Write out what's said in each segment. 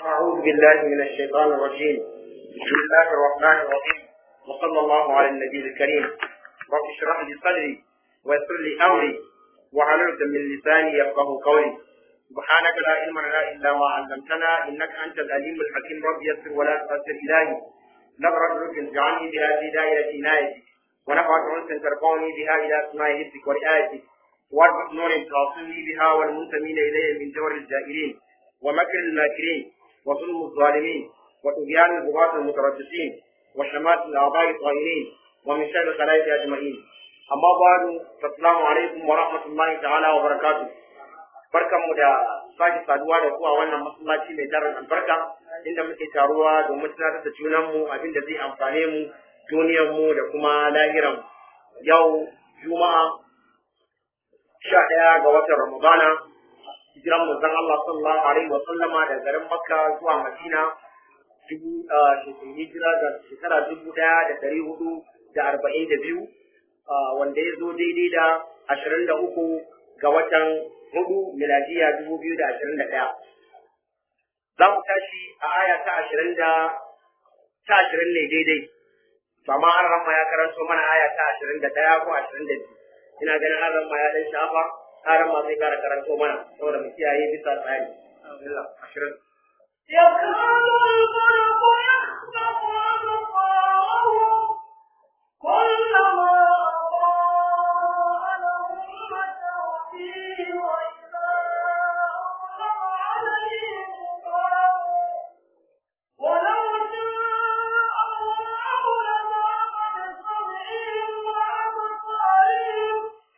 أعوذ بالله من الشيطان الرجيم بسم الله الرحمن الرحيم وصلى الله على النبي الكريم رب اشرح لي صدري ويسر لي أمري وحلل من لساني يفقه قولي سبحانك لا علم لنا إلا ما علمتنا إنك أنت العليم الحكيم رب يسر ولا تؤثر إلهي نظرة رشد اجعلني بها في دائرة عنايتك ونفعت أنس ترفعني بها إلى أسماء حفظك ورعايتك واربط نور تعصمني بها والمنتمين إليه من جور الجائرين ومكر الماكرين وظلم الظالمين وطغيان البغاة المتربصين وشمات الأعضاء الطائرين ومن شر الخلائق أجمعين أما بعد فالسلام عليكم ورحمة الله تعالى وبركاته barkanmu da sake saduwa da ku a wannan masallaci mai tarin albarka inda muke taruwa domin tunatar da junanmu abinda zai amfane mu duniyarmu da kuma lahiran yau juma'a sha ɗaya ga watan ramadana hijiran manzon Allah sallallahu alaihi wa sallama da garin Makka zuwa Madina dubu hijira da shekara dubu ɗaya da ɗari hudu da arba'in da biyu wanda ya zo daidai da ashirin da uku ga watan hudu miladiya dubu biyu da ashirin da ɗaya. Za mu tashi a aya ta ashirin da ta ashirin ne daidai. Amma an ramma ya karanto mana aya ta ashirin da ɗaya ko ashirin da biyu. Ina ganin an ramma ya ɗan shafa har ma zai kara karanto mana saboda mu kiyaye bisa tsari. Alhamdulillah ashirin. يكاد البرق يخطف أبصارهم كلما أضاء لهم مشوا فيه وإذا أظلم عليهم قاموا ولو شاء الله لذهب بسمعهم وأبصارهم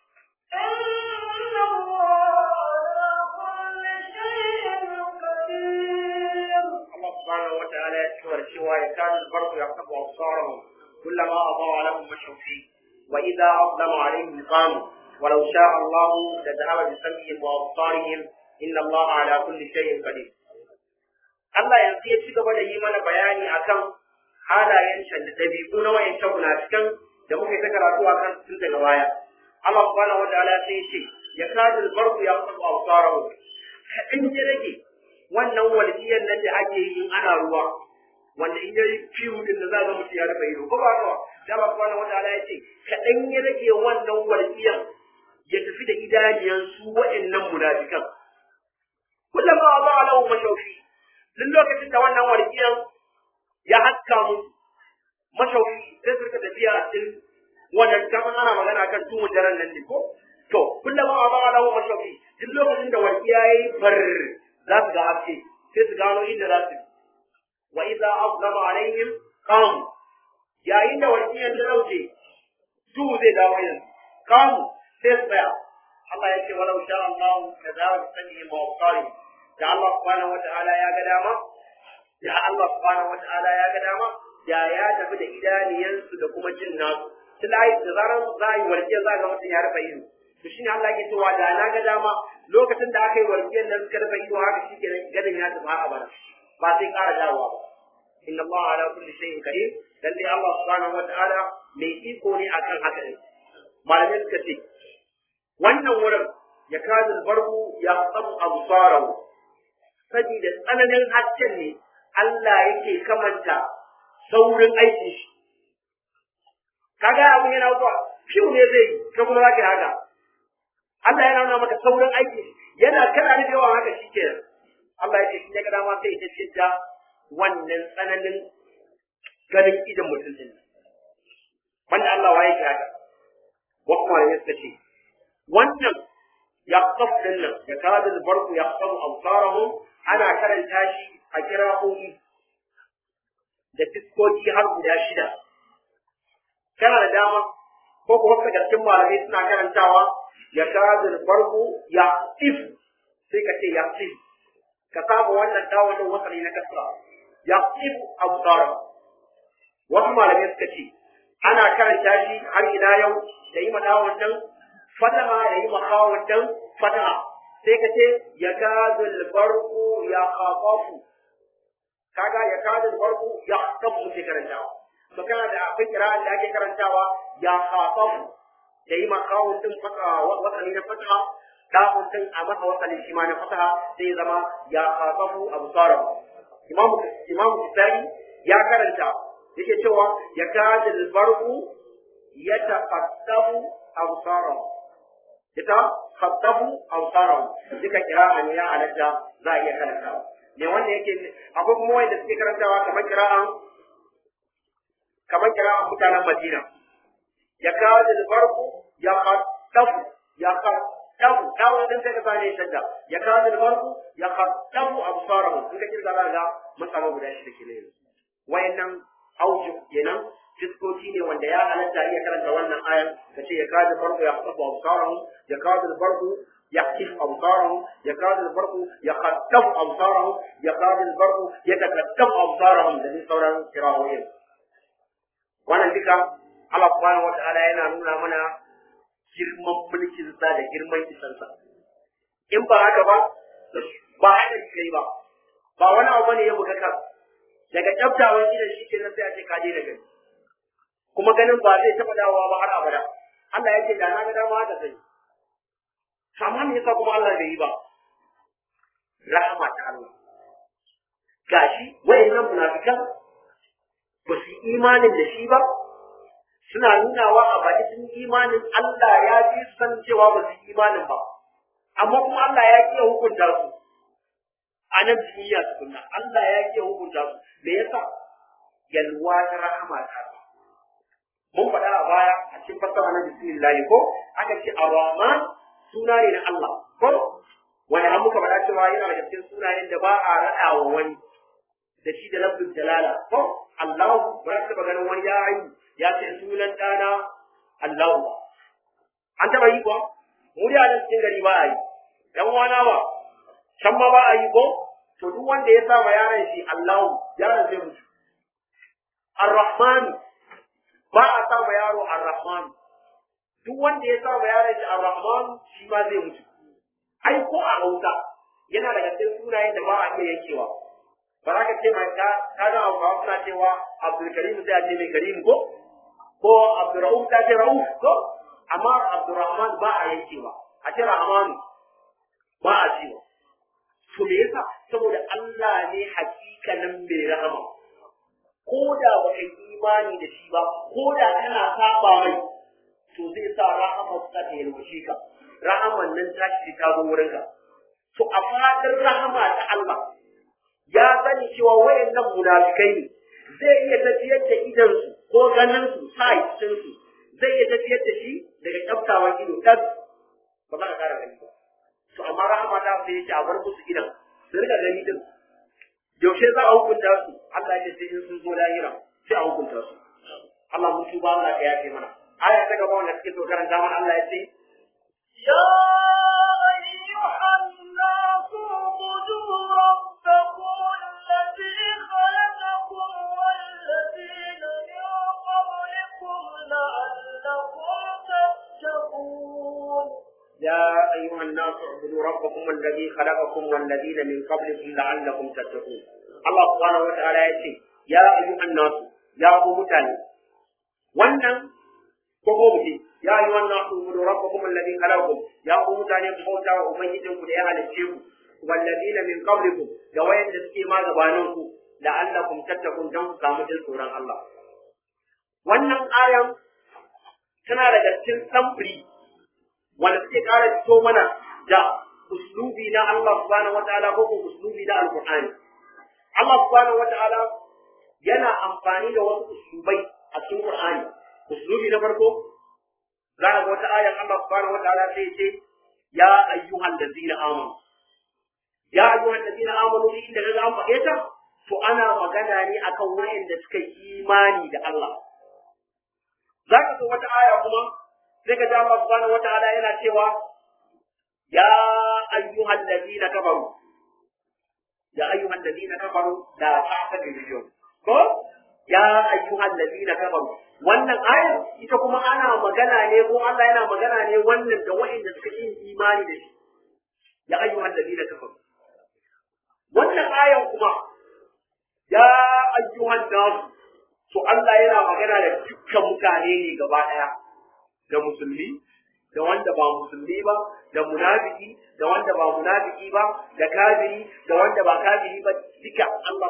إن الله على كل شيء قدير Allah subhanahu wa ta'ala ya cewar cewa ya kanu albarku ya kafa absarahum kullama adaa lahum mashaw fi wa idha azlama alaihim qamu ولو شاء الله لذهب بسمعهم وابصارهم ان الله على كل شيء قدير Allah yanzu ya ci gaba da yi mana bayani akan halayen can da dabi'u na wayancan munafikan da muka yi ta karatu akan tun daga baya Allah subhanahu wa ta'ala sai ya ce ya kadu albarku ya kafa absarahum kadan ya rage wannan walƙiyar nan da ake yi in ana ruwa wanda in yayi fiyu din da za ga mutum ya rufe ido ko ba ka da ba subhanahu wataala ya ce kaɗan ya rage wannan walƙiyar ya tafi da idaniyan su wa'annan munafikan kullum ma ba alahu mashaufi duk lokacin da wannan walƙiyar ya haska mu mashaufi sai su rika tafiya a cikin wannan kamar ana magana kan tumun daren nan ne ko to kullum ma ba alahu mashaufi duk lokacin da walƙiya yayi far za su ga haske sai su gano inda za su wa idza azlama alaihim qam yayin da wasiyan ta dauke duhu zai dawo yanzu qam sai su tsaya Allah ya ce walau sha Allah da za su sani ma wasari da Allah subhanahu wata'ala ya ga dama da Allah subhanahu wata'ala ya ga dama da ya tafi da idaniyansu da kuma jin nasu tilai da zaran za a yi warke za ga mutum ya rufe ido to shine Allah ke cewa da na ga dama lokacin da aka yi warkiyar nan suka rufe ido haka shi kenan ganin ya tafi a bana ba sai ƙara dawowa ba inna Allah ala kulli shay'in qadir dan dai Allah subhanahu wataala mai iko ne akan haka ne malamai suka ce wannan wurin ya kadu barku ya tsabu absarahu saboda tsananin hasken ne Allah yake kamanta saurin aikin shi kaga abun yana zuwa fiu ne zai ka kuma zaka haka Allah yana nuna maka saurin aiki yana kana da yawan haka shikenan Allah ya ce in ya ga dama sai ya ce da wannan tsananin ganin idan mutum din wanda Allah waye shi haka wa kuma ne suka ce wannan ya din nan ya kada barku ya qafu absarahum ana karanta shi a kira'o'i da fiskoki har guda shida kana da dama ko kuma daga cikin malamai suna karantawa ya kada farko ya if sai ka ce ya if ka samu wannan dawalin wasali na kasra ya if absara wasu malamai suka ce ana karanta shi har ila yau da yi madawar dan fataha da yi makawar dan fataha sai ka ce ya kada farko ya khafafu kaga ya kada farko ya kafu ke karantawa to kana da akwai kira'an da ake karantawa ya khafafu da yi makawun din fata wasali na fataha da'un din a masa wasali shi ma na fataha sai zama ya khafafu absarahu imam imam Kisai ya karanta yake cewa ya kada albarku ya taqaddamu absarahu ita khattabu absarahu duka kira'a ne ya halatta za a iya karantawa ne wanda yake akwai kuma wanda suke karantawa kamar kira'an kamar kira'an mutanen Madina ya kawo da farko ya khattabu ya khattabu dawo din sai ka sani shadda ya kawo da farko ya khattabu absarahu in ka kirga za ga masaba guda shi da ke ne wayannan auju kenan fiskoki ne wanda ya halatta iya karanta wannan ayan ka ce ya kawo da farko ya khattabu absarahu ya kawo da farko يحكف أبصاره يكاد البرق يخطف أبصاره يكاد البرق يتكتف أبصارهم الذي صورا كراهوين وانا ذكا Allah subhanahu wata'ala yana nuna mana girman mulkin sa da girman isansa in ba haka ba ba haka kai ba ba wani abu ne ya buga ka daga kyaftawan idan shi ke sai a ce ka daina gani kuma ganin ba zai taɓa dawowa ba har abada Allah ya ce da na ga dama haka sai amma me yasa kuma Allah bai yi ba rahama ta Allah gashi wayannan munafikan ba su yi imanin da shi ba suna nunawa a baki sun imanin Allah ya fi san cewa ba su yi imanin ba amma kuma Allah ya kiyaye hukunta su a nan duniya tukunna Allah ya kiyaye hukunta su me yasa yalwa ta rahama ta mun faɗa a baya a cikin fassara na bismillah ko aka ce ar-rahman suna ne na Allah ko wani an muka faɗa cewa yana daga cikin sunayen da ba a raɗa wa wani da shi da lafzul jalala ko Allah ba za ta ganin wani ya yi ya ce sunan ɗana Allah an taɓa yi kuwa mu da nan cikin gari ba a yi ɗan wana ba can ma ba a yi ko to duk wanda ya sa ma yaron shi Allah yaron zai mutu Ar-Rahman ba a sa ma yaro Ar-Rahman duk wanda ya sa ma yaron shi Ar-Rahman shi ma zai mutu ai ko a Hausa yana daga cikin sunayen da ba a iya yankewa ba za ka ce mai ka ka ga Hausawa suna cewa Abdul Karim sai a ce mai Karim ko ko Abdurrauf ta ce Rauf ko amma Abdurrahman ba a yankewa a ce Rahman ba a cewa to me yasa saboda Allah ne hakikanin mai rahama ko da ba kai imani da shi ba ko da kana saba mai to zai sa rahama ta ta yalwace ka rahaman nan ta ci ta zo wurin ka to a fadar rahama ta Allah ya sani cewa wayannan munafikai ne zai iya tafiyar da idan su ko ganin su sai su zai iya tafiyar da shi daga kyaftawan ido tas ba za ka kara gani ba to amma rahama ta sai yake a bar musu idan su rika gani din yaushe za a hukunta su Allah ya ce in sun zo lahira sai a hukunta su Allah mun tuba Allah ya yafe mana aya ta gaba wanda suke so karanta mana Allah ya ce يا أيها الناس اعبدوا ربكم الذي خلقكم والذين من قبلكم لعلكم تتقون يا أيها الناس اعبدوا ربكم الذي خلقكم والذين من قبلكم لعلكم تتقون الله سبحانه وتعالى يقول يا أيها الناس يا أبو متاني wannan ko ko muke ya yi wannan su gudu rabbakum alladhi khalaqakum ya ku mutane ku bauta wa ubangijin ku da ya halicce ku walladina min qablikum da wayanda suke ma gabanin ku la'allakum tattaqun dan ku samu jin tsoron Allah wannan ayan tana daga cikin samfuri wanda suke ƙara fito mana da uslubi na Allah subhanahu wataala ko ko uslubi na alqur'ani Allah subhanahu wataala yana amfani da wasu uslubai a cikin qur'ani uslubi na farko za ga wata ayan Allah subhanahu wataala sai ce ya ayyuhal ladzina amanu ya ayyuhal ladzina amanu inda kaga an faɗe ta to ana magana ne akan wayanda suka yi imani da Allah za ka so wata aya kuma sai ka ji Allah subhanahu wataala yana cewa ya ayyuhal ladina kafaru ya ayyuhal ladina kafaru la ta'tadiru ko ya ayyuhal ladina kafaru wannan aya ita kuma ana magana ne ko Allah yana magana ne wannan da wa'inda suka yi imani da shi ya ayyuhal ladina kafaru wannan ayan kuma ya ayyuhan nas to Allah yana magana da dukkan mutane ne gaba daya da musulmi da wanda ba musulmi ba da munafiki da wanda ba munafiki ba da kafiri da wanda ba kafiri ba duka Allah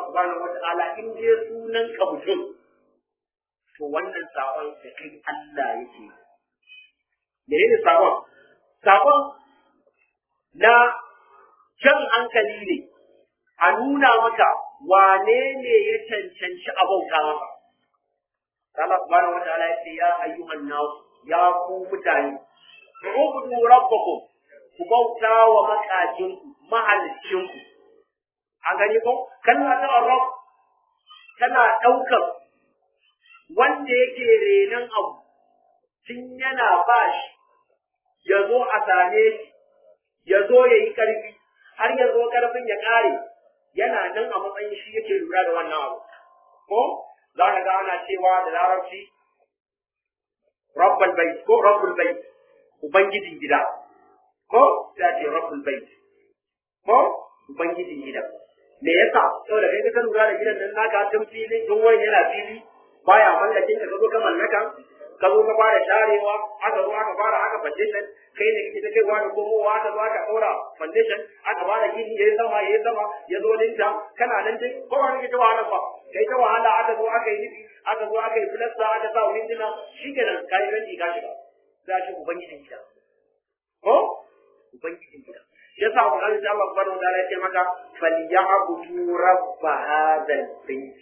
subhanahu wata'ala in dai sunan ka mutum to wannan sakon da kai Allah yake menene sakon sakon na jan hankali ne a nuna maka wane ne ya cancanci a bauta maka Allah subhanahu wata'ala ya ce ya ayyuhan nas ya ku mutane ubudu rabbakum ku bauta wa makajinku mahalicinku an gani ko kalma ta rabb tana ɗaukar wanda yake renon abu tun yana ba shi ya zo a same shi ya zo ya yi ƙarfi har ya zo ƙarfin ya ƙare yana nan a matsayin shi yake lura da wannan abu ko za ka ga ana cewa da larabci rabbul bait ko rabbul bait ubangijin gida ko sai ce rabbul bait ko ubangijin gida me yasa saboda kai ka lura da gidan nan naka tun fili tun wani yana fili baya mallakin ka zo ka mallaka ka zo ka fara sharewa aka zo aka fara aka foundation kai ne kike kai wani komowa aka zo aka daura foundation aka fara gini yayi sama yayi sama ya zo dinta kana nan dai ko wani kike wahala ba kai ta wahala aka zo aka yi nufi aka zo aka yi filasta aka sa windina shikenan kai ranji ka shiga za shi ubangijin gida ko ubangijin gida yasa Qur'ani ta Allah subhanahu wa ta'ala ya ce maka falyabudu rabb hadha al-bayt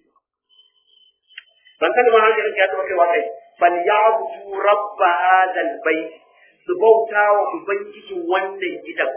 ban sani ba hankalin ka ya taɓa kaiwa kai falyabudu rabb hadha al-bayt su bauta wa ubangijin wannan gidan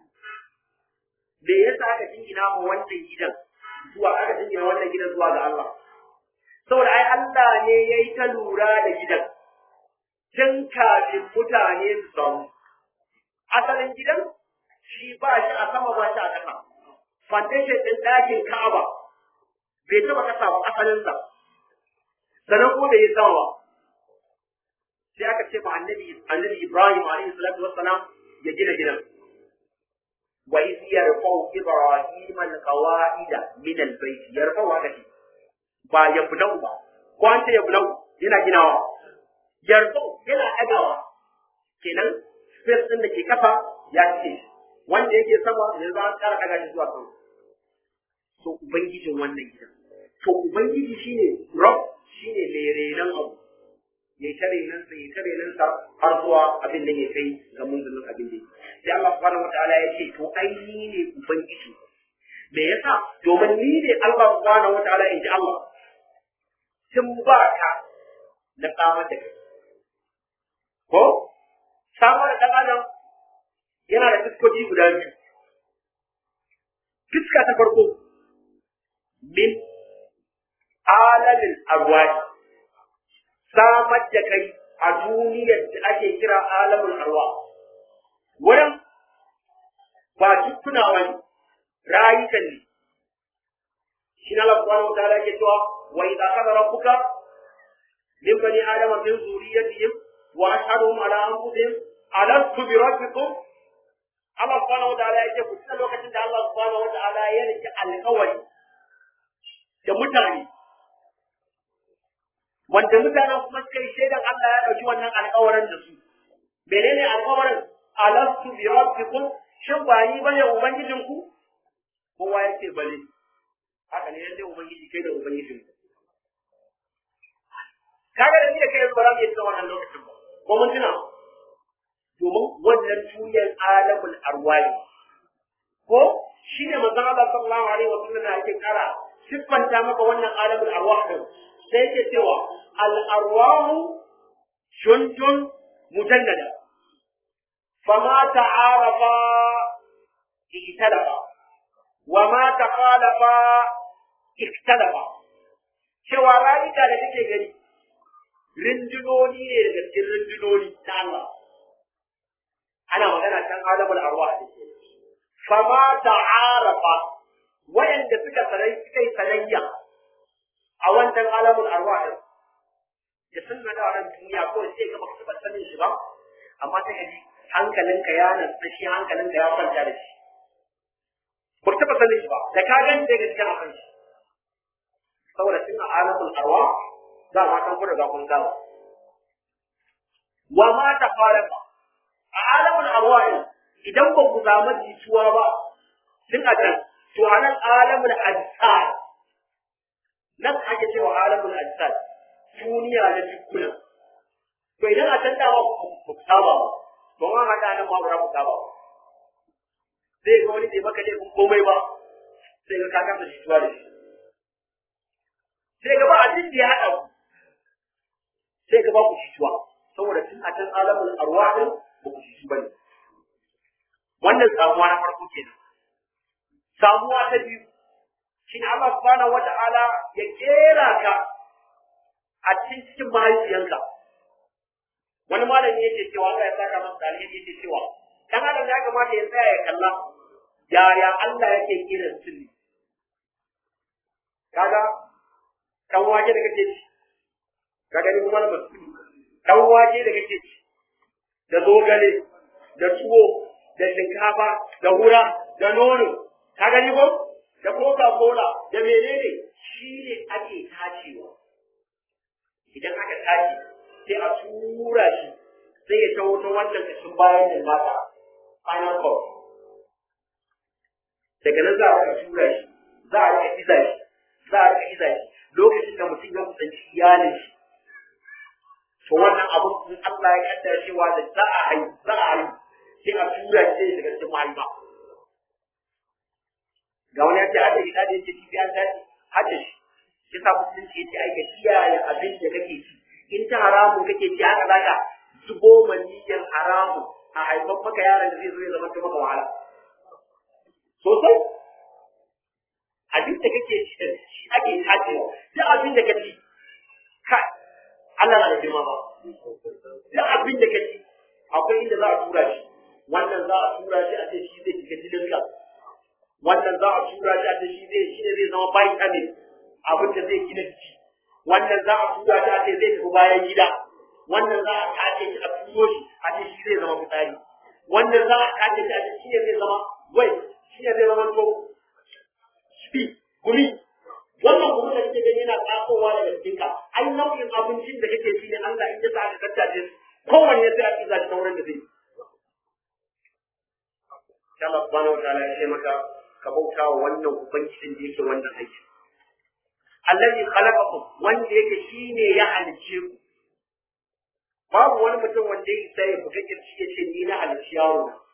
me yasa aka jingina mu wannan gidan zuwa aka jingina wannan gidan zuwa ga Allah saboda ai Allah ne yayi ta lura da gidan tun kafin mutane su samu asalin gidan shi ba shi a sama ba shi a ƙasa. Foundation ɗin ɗakin Ka'aba bai taɓa ƙasa ba asalinsa. Sannan ko bai yi sama ba. Sai aka ce ma annabi annabi Ibrahim alaihi salatu wassalam ya gina gidan. Wa iz yarfa'u Ibrahim al-qawa'ida min al-bayt yarfa'u haka ce. Ba ya bulau ba. Ko an ce ya bulau yana ginawa. Yarfa'u yana ɗagawa. Kenan space ɗin da ke kafa ya ce wanda yake sama ne za a ƙara ɗaga shi zuwa sama to ubangijin wannan gidan to ubangiji shine rob shine mai renon abu ya ta renon sa ya ta renon sa har zuwa abin da ya kai ga munzulin abin da sai Allah subhanahu wataala ya ce to ai ni ne ubangiji me yasa domin ni ne Allah subhanahu wataala in ji Allah tun ba ka na samar da kai ko samar da ɗan adam yana da fuskoki guda biyu. Fuska ta farko, min alalin arwahi, samar da kai a duniyar da ake kira alamun arwa. Wurin ba jikuna ba ne, rayukan ne. Shi na lafuwa wata ala ke cewa, wa idza kada rabbuka min bani adama min zuriyatihim wa ashhadu ala anfusihim alastu bi rabbikum Allah subhanahu wa ta'ala yake ku tuna lokacin da Allah subhanahu wa ta'ala ya rike alƙawari da mutane wanda mutanen kuma suka yi shaidan Allah ya ɗauki wannan alƙawarin da su menene alƙawarin alastu bi rabbikum shin ba ni bane ubangijin ku kowa yake bale haka ne yanda ubangiji kai da ubangijin ku kaga da ni da kai yanzu ba za mu yi tsawon wannan lokacin ba ko mun tuna domin wannan tuyan alamul arwahi ko shi ne manzon Allah sallallahu alaihi wa sallam yake kara siffanta maka wannan alamul arwah din sai yake cewa al arwahu jundun mujannada fama ta'arafa iktalafa wa ma takhalafa iktalafa cewa rayuka da kake gani rindunoni ne daga cikin rindunoni ta Allah ana magana kan alamul arwah ne fama ta'arafa wayanda suka sarai suka yi sanayya a wannan alamul arwah din da sun na da wannan duniya ko sai ka baka taba sanin shi ba amma sai ka ji hankalinka ya nasa shi hankalinka ya kwanta da shi baka taba sanin shi ba da ka gani daga cikin akan shi saboda tun a alamul arwah za ma kan kuma ga kun gama wa ma ta fara a alamun arwahin idan ba ku samu jituwa ba tun a can to anan alamul ajsad nan ake cewa alamul ajsad duniya na jikuna to idan a can dawa ku saba ba to an haɗa nan ma ba ku saba ba zai ga wani bai maka laifin komai ba sai ga ka kasa jituwa da shi sai ga ba abin da ya haɗa ku sai ga ba ku jituwa saboda tun a can alamul arwahin ba ku jitu ba ne wannan samuwa na farko kenan samuwa ta biyu shi ne Allah subhanahu wata'ala ya kera ka a cikin cikin mahaifiyanka wani malami yake cewa Allah ya saka masa alheri yake cewa dan adam ya kamata ya tsaya ya kalla yaya Allah yake kira sirri kaga dan wake da kake ci kaga ni kuma na dan wake da kake ci da zogale da tuwo da shinkafa da hura da nono ka gani ko da coca cola da menene shi ne ake tacewa idan aka tace sai a tura shi sai ya taho ta wannan kashin bayan da mata final cord daga nan za a rika tura shi za a rika iza shi za a rika iza shi lokacin da mutum ya kusanci iyalin shi to wannan abun in Allah ya kaddara cewa da za a haihu za a haihu sai a tura shi daga cikin mahaifa ga wani yace hada gida da yake kifi an dace hada shi shi sa musulunci yace ai ka kiyaye abin da kake ci in ta haramu kake ci haka zaka zubo maniyyar haramu a haifan maka yaron da zai zo ya zama ta maka wahala sosai abin da kake ci da shi ake tacewa duk abin da kake kai Allah na da girma ba duk abin da kake akwai inda za a tura shi wannan za a tura shi a ce shi zai shiga jinin ka wannan za a tura shi a ce shi zai shi ne zai zama vitamin abin da zai gina jiki wannan za a tura shi a ce zai tafi bayan gida wannan za a tace shi a turo shi a ce shi zai zama fitsari wannan za a tace shi a ce shi ne zai zama wai shi ne zai zama to shi gumi wannan kuma da kake gani yana tsakowa daga jikinka ai nau'in abincin da kake ci ne Allah in ya sa ka tattace kowanne sai a kiza shi ta wurin da zai sai Allah subhanahu wataala ya ce maka ka bauta wa wannan ubangijin da yake wannan aiki allazi khalaqakum wanda yake shine ya halice ku babu wani mutum wanda yake sai buga kirci ya ce ni na halici yaro na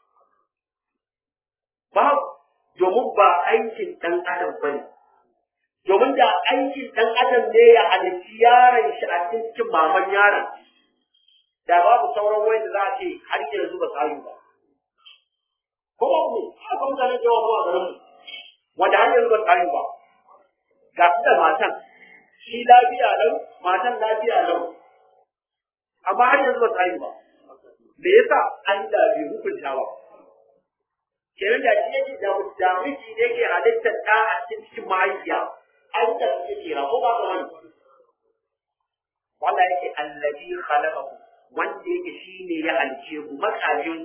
babu domin ba aikin dan adam bane domin da aikin dan adam ne ya halici yaron shi a cikin maman yaron da babu sauran wanda za a ce har yanzu ba su ba ko ba ku haka mutane da yawa a garin mu wanda har yanzu ba su ba ga su da matan shi lafiya lau matan lafiya lau amma har yanzu ba su ba me yasa Allah bai hukunta ba kenan da shi yake da da miji ne ke halittar da a cikin cikin mahaifiya an da suke kira ko ba ka wani wanda yake allazi khalaqakum wanda yake shine ya halice ku makajin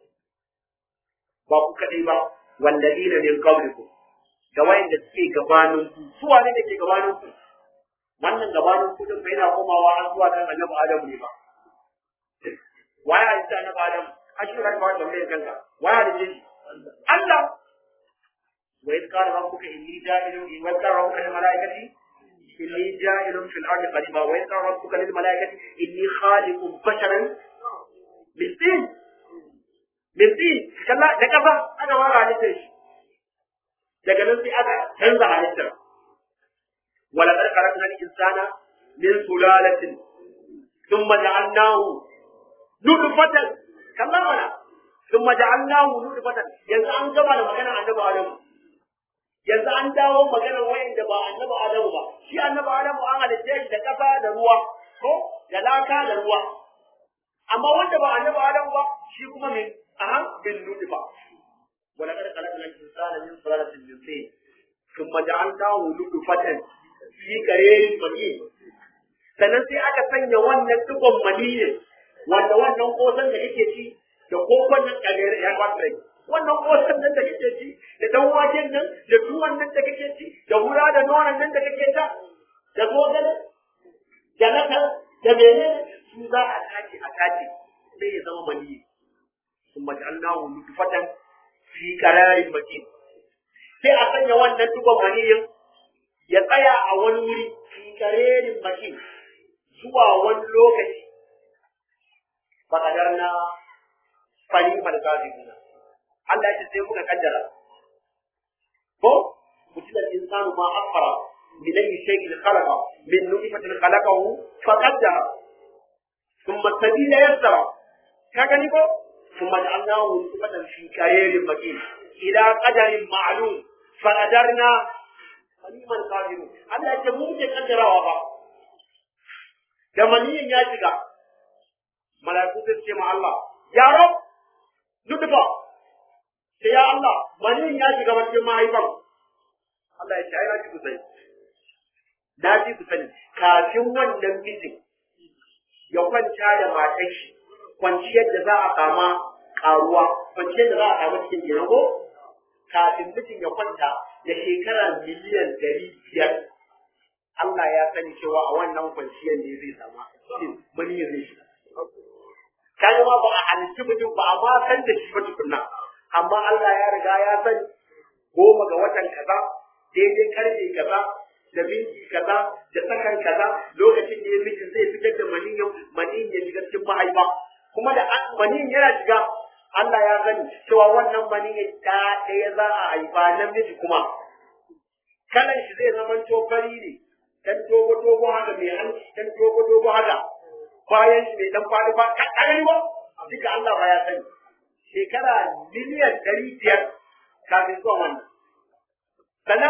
ba ku kadai ba wallazina min qablikum da wayanda suke gabanin ku su wane ne ke gabanin ku wannan gabanin ku din yana komawa har zuwa kan annabi Adam ne ba waye halitta annabi Adam ashira ka wanda mai kanka waye halitta shi Allah wa idh qala rabbuka inni ja'ilun wa idh qala rabbuka lil malaikati inni ja'ilun fil ardi khalifa wa idh qala rabbuka lil malaikati inni khaliqun basharan min tin min tin kalla da kafa aka wara halittar shi daga nan sai aka canza halittar wala qad khalaqna al-insana min sulalatin thumma ja'alnahu nutfatan kalla mana thumma ja'alnahu nutfatan yanzu an gama da magana annabi Adamu yanzu an dawo magana wayanda ba annabi Adamu ba shi annabi Adamu an halitta shi da kafa da ruwa ko da laka da ruwa amma wanda ba annabi Adamu ba shi kuma min aha bin nutfa ولقد خلقنا الإنسان من سلالة من طين ثم جعلناه نطفة في قرير مكين sannan sai aka sanya wannan dukkan maniyin wanda wannan kosan da kake ci da kokon nan kagare ya kwatare wannan kosan nan da kake ci da dan waken nan da tuwon nan da kake ci da hura da nonon nan da kake ta da zogale da naka da menene su za a tace a tace sai ya zama maniyi ثم جعلناه نطفة fi qararin makin sai a sanya wannan dugon maniyin ya tsaya a wani wuri fi karerin makin zuwa wani lokaci bakadar na fari falkafin Allah ya ce sai muka kaddara ko mutum insanu ma akfara min ayi shay'in khalaqa min nutfatin khalaqahu faqaddara thumma sabila yassara ka gani ko thumma ja'alnahu nutfatan fi karerin makin ila qadarin ma'lum faqadarna faliman qadiru Allah ya ce mu muke kaddarawa ba da maniyin ya shiga mala'iku sai ce ma Allah ya rab nutfa sai ya Allah maniyin ya shiga cikin mahaifan Allah ya ce ai na ji ku sani na ji ku sani kafin wannan mijin ya kwanta da matan shi kwanciyar da za a kama karuwa kwanciyar da za a kama cikin kenan ko kafin mijin ya kwanta da shekara miliyan dari biyar Allah ya sani cewa a wannan kwanciyar ne zai sama mani zai shi kaga ma ba a halitta mutum ba a ma san da shi ba tukunna amma Allah ya riga ya sani goma ga watan kaza daidai karfe kaza da minti kaza da sakan kaza lokacin da ya miji zai fitar da maniyin maniyin ya shiga cikin mahaifa kuma da maniyin yana shiga Allah ya sani cewa wannan maniyin ta ɗaya za a haifa namiji kuma kalan shi zai zama fari ne dan dogo dogo haka mai hanci dan dogo dogo haka bayan shi mai dan fadi ba ka gani ba duka Allah ba ya sani shekara miliyan ɗari biyar kafin zuwa wannan sannan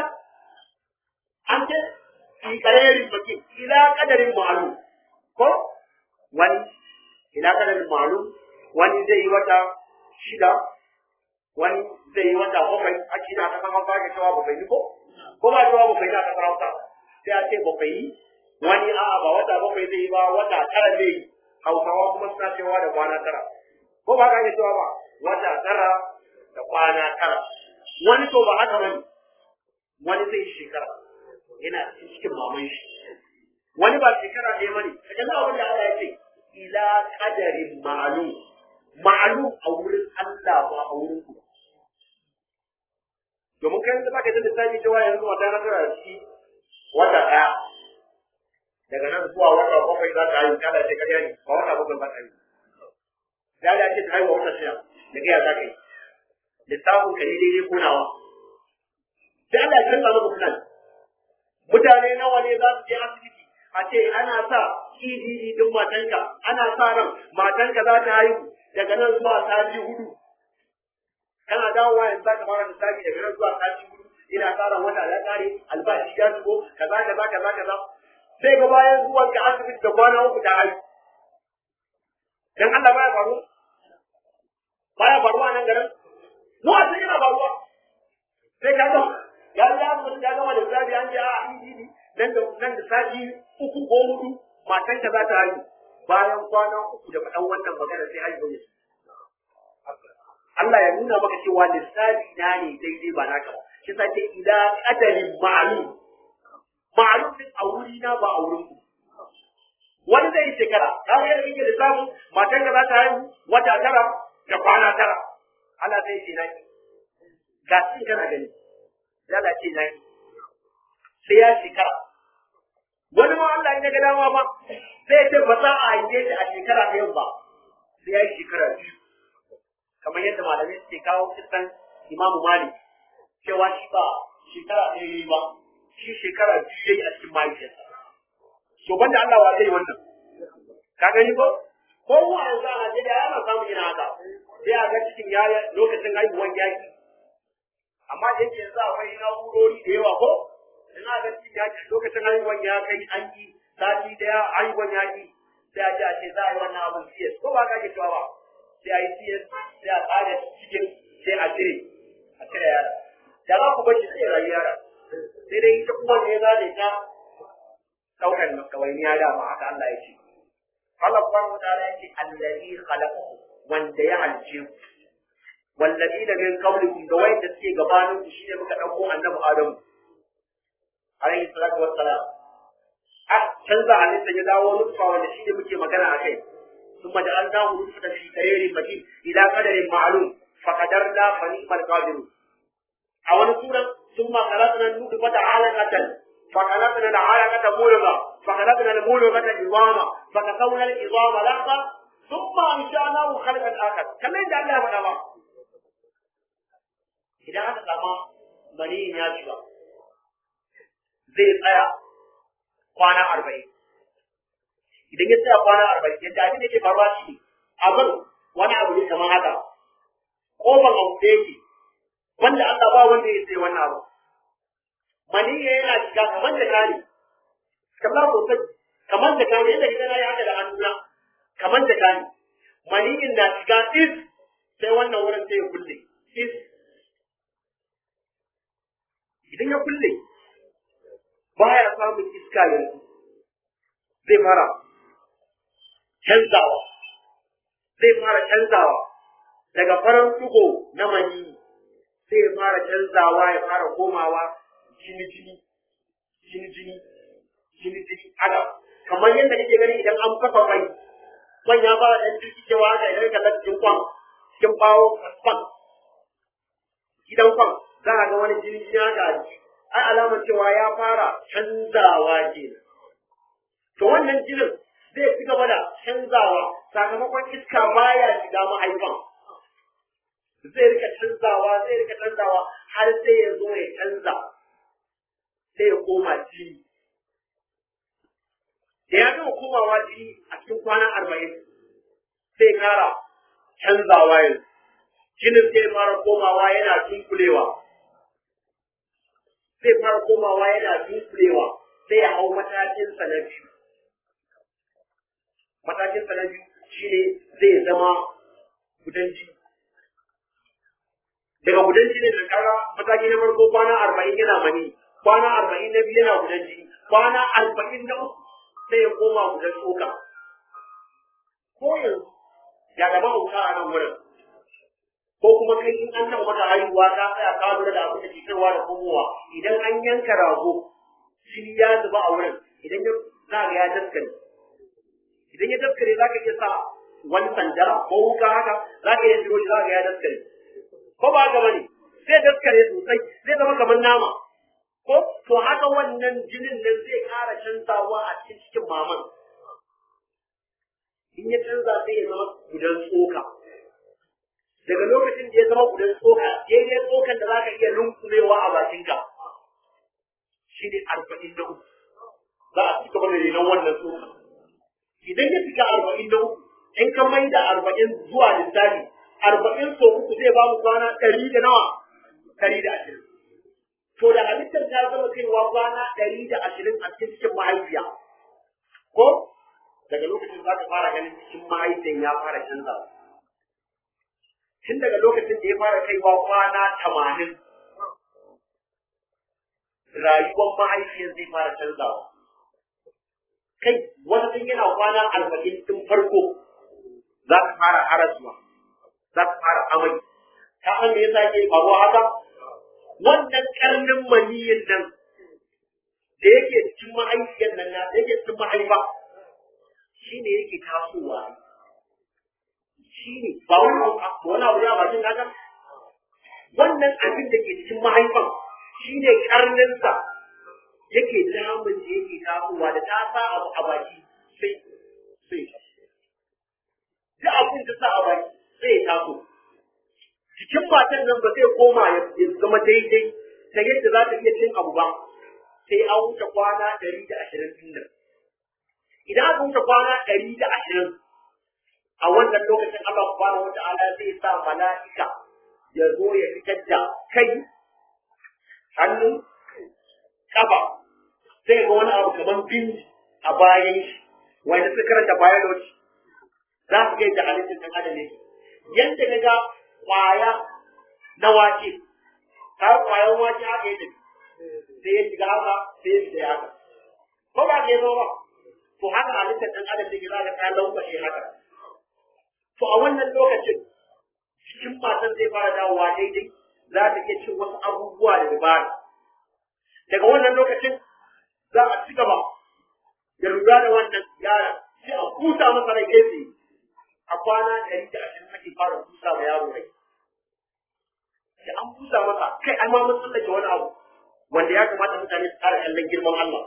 an ce fi karerin baki ila kadarin ma'lum ko wani ila kadarin ma'lum wani zai yi wata shida wani zai yi wata bakwai a cikin aka san hausa ke cewa bakwai ko ko ba cewa bakwai na kasar hausa sai a ce bakwai wani a'a ba wata bakwai zai yi ba wata tara zai yi hausawa kuma suna cewa da kwana tara ko ba ka cewa ba wata tara da kwana tara wani to ba haka bane wani zai yi shekara yana cikin maman shi wani ba shekara ɗaya bane kaga na abin da Allah ya ce ila qadarin ma'lum ma'lum a wurin Allah ba a wurin ku domin kai da baka da lissafi cewa yanzu wata na tara shi wata ɗaya daga nan zuwa wata bakwai za ta yi kada ce kariya ne ba wata bakwai ba ta yi da ya ce ta haihuwa wata shida da gaya za ka yi lissafin ka ne daidai ko nawa sai Allah ya canza maka plan mutane nawa ne za su je asibiti a ce ana sa EDD din matanka ana sa ran matanka za ta haihu daga nan zuwa sati hudu kana dawowa yanzu za ka fara lissafi daga nan zuwa sati hudu ina sa ran wata ya kare albashi ya shigo kaza kaza kaza kaza sai ga bayan zuwan ka asibiti da kwana uku ta haihu dan Allah baya faruwa baya faruwa nan garin mu a cikin yana faruwa sai ka ga ya ya mutum ya gama da zabi an je a EDD nan da nan da sati uku ko hudu matan ta za ta haihu bayan kwana uku da faɗan wannan magana sai haihu ne Allah ya nuna maka cewa lissafi na ne daidai ba naka ba shi sa ce ila qadarin ma'lum ma'lum din a wuri na ba a wurin ku wani zai yi shekara ka ga yadda kike lissafin matan ka za ta haihu wata tara da kwana tara Allah zai ce naki ga shi kana gani Allah ce naki sai ya shekara wani ma Allah ya ga dama ba sai ya ce ba za a haife shi a shekara ta yau ba sai ya yi shekara biyu kamar yadda malamai suke kawo kisan imamu malik cewa shi ba shekara ɗaya yayi ba shi shekara biyu yayi a cikin mahaifiyarsa to banda Allah wa zai wannan ka gani ko ko mu a yanzu a Najeriya ana samun yin haka sai a ga cikin yaya lokacin haihuwan yaki amma da yake yanzu akwai na'urori da yawa ko ina ga cikin yaki lokacin haihuwan ya kai an yi sati daya haihuwan yaki sai a ce a ce za a yi wannan abin CS ko ba ka ke cewa ba sai a yi CS sai a tsara cikin sai a cire a cire yara da za ku bashi sai rayu yara sai dai ita kuma ne za ta ɗaukar kawainiya da ma haka Allah ya ce Allah subhanahu wa ta'ala ya ce allazi khalaqakum wanda ya halice ku wallazi da min qablikum da wanda suke gabanin ku shine muka dauko annabi Adamu alayhi salatu wassalam a canza halitta ya dawo nutfa wanda shine muke magana akai ثم جعلناه نطفة في قرير مكين إلى قدر معلوم فقدرنا فنعم القادرون a wani sura ثم خلقنا النطفة علقة فخلقنا العلقة ملغة فخلقنا الملغة عظاما فكسونا العظام لحظة ثم أنشأناه خلقا آخر كما يدعى الله فقط إذا هذا كما مني يشبه zai tsaya kwana arba'in idan ya tsaya kwana arba'in yadda abin da ke faruwa shi abin wani abu ne kamar haka kofar abu da yake wanda Allah ba wanda ya sai wannan abu maniyya yana shiga kamar da kani kamar sosai kamar da kani yadda idan na yi haka da hannuna kamar da kani maniyyin na shiga is sai wannan wurin sai ya kulle is idan ya kulle baya samun iska yanzu zai fara canzawa zai fara canzawa daga farar tugo na mani sai ya fara canzawa ya fara komawa jini jini jini jini jini jini haka kamar yadda kake gani idan an kafa mai man ya fara ɗan jirgicewa haka idan ka cikin kwan cikin bawo kwan gidan kwan za a ga wani jini jini haka a jiki ai alamar cewa ya fara canzawa ke to wannan jinin zai ci gaba da canzawa sakamakon iska baya shiga mahaifan zai rika canzawa zai rika canzawa har sai ya zo ya canza sai ya koma jini da ya gama komawa jini a cikin kwana arba'in sai kara canzawa yanzu jinin sai fara komawa yana tunkulewa zai fara komawa yana dunkulewa sai ya hau matakinsa na biyu matakinsa na biyu shine zai zama gudan jini daga gudan jini da kara mataki na farko kwana arba'in yana mani kwana arba'in na biyu yana gudan jini kwana arba'in na uku sai ya koma gudan tsoka ko yanzu ya gaba wuta a nan wurin ko kuma kai in an taɓa maka haihuwa ka tsaya ka lura da abin da ke kaiwa da komowa idan an yanka rago jini ya zuba a wurin idan ya za ga ya daskare idan ya daskare za ka iya sa wani sanda ko wuka haka za ka iya shiro shi za ka ya daskare ko ba haka bane zai daskare sosai zai zama kamar nama ko to haka wannan jinin nan zai ƙara canzawa a cikin cikin maman in ya canza sai ya zama gudan tsoka daga lokacin da ya zama gudan tsoka daidai tsokan da za ka iya lunkulewa a bakinka shi ne arba'in da uku za a ci gaba da renon wannan tsoka idan ya fita arba'in da uku in ka mai da arba'in zuwa lissafi arba'in so uku zai ba mu kwana ɗari da nawa ɗari da ashirin to da halittar ta zama kaiwa kwana ɗari da ashirin a cikin cikin mahaifiya ko daga lokacin za ka fara ganin cikin mahaifiyan ya fara canzawa tun daga lokacin da ya fara kaiwa kwana tamanin rayuwar mahaifiyar zai fara canzawa kai wani tun yana kwana arba'in tun farko za ka fara harasuwa za ka fara amai ta san me yasa ke faruwa haka wannan karnin maniyin nan da yake cikin mahaifiyar nan na da yake cikin mahaifa shine yake tasowa shi ne ba wani abu wani abu ne a bakin kaga wannan abin da ke cikin mahaifan shi ne karninsa yake damun da yake tasowa da ta sa abu a baki sai sai da abin da sa a baki sai ya taso jikin matan nan ba zai koma ya zama daidai ta yadda za ta iya cin abu ba sai an wuce kwana ɗari da ashirin din nan idan aka wuce kwana ɗari da ashirin a wannan lokacin Allah subhanahu wa ta'ala zai sa mala'ika ya zo ya fitar da kai hannu kafa sai ga wani abu kamar bin a bayan shi wanda suka karanta biology za su ga yadda halittar ɗan adam yake yadda ka ga kwaya na wake ta kwayan wake haka yadda sai ya shiga haka sai ya fita haka ko ba ka yi ba to haka halittar ɗan adam yake za ka ta lankwashe haka to a wannan lokacin cikin matan zai fara dawowa daidai za ta iya cin wasu abubuwa da dabara daga wannan lokacin za a ci gaba da lura da wannan yara sai a kusa masa rai kai tsaye a kwana ɗari da ashirin ake fara kusa ma yaro rai sai an kusa masa kai an ma mun tsallake wani abu wanda ya kamata mutane su ƙara kallon girman Allah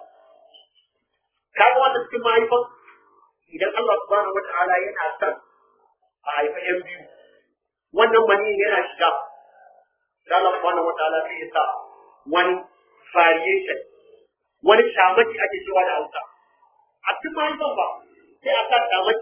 kaga wannan cikin mahaifan idan Allah subhanahu wata'ala yana son a haifa yan biyu wannan mani yana shiga da Allah subhanahu wata'ala sai ya sa wani variation wani shamaki ake cewa da Hausa a cikin mahaifan ba sai a sa shamaki